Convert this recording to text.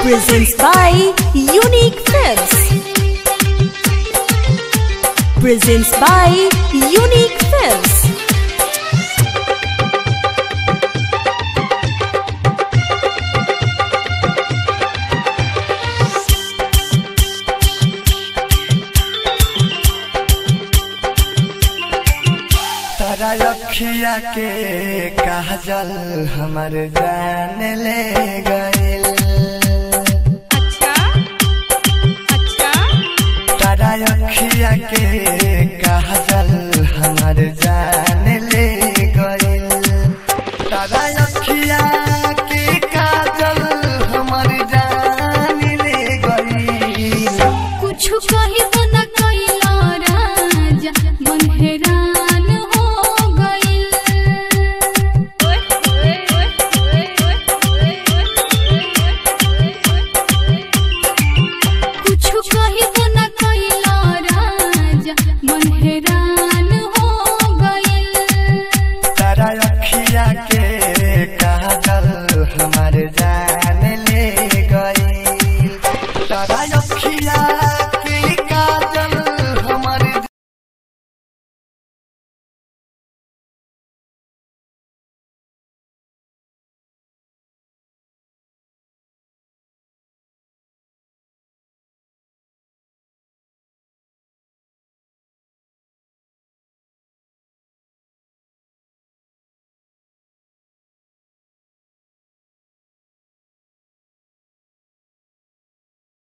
Presents by Unique Films. Presents by Unique Films. तारा रखिया के काजल हमर जान ले गइल अच्छा अच्छा तारा रखिया के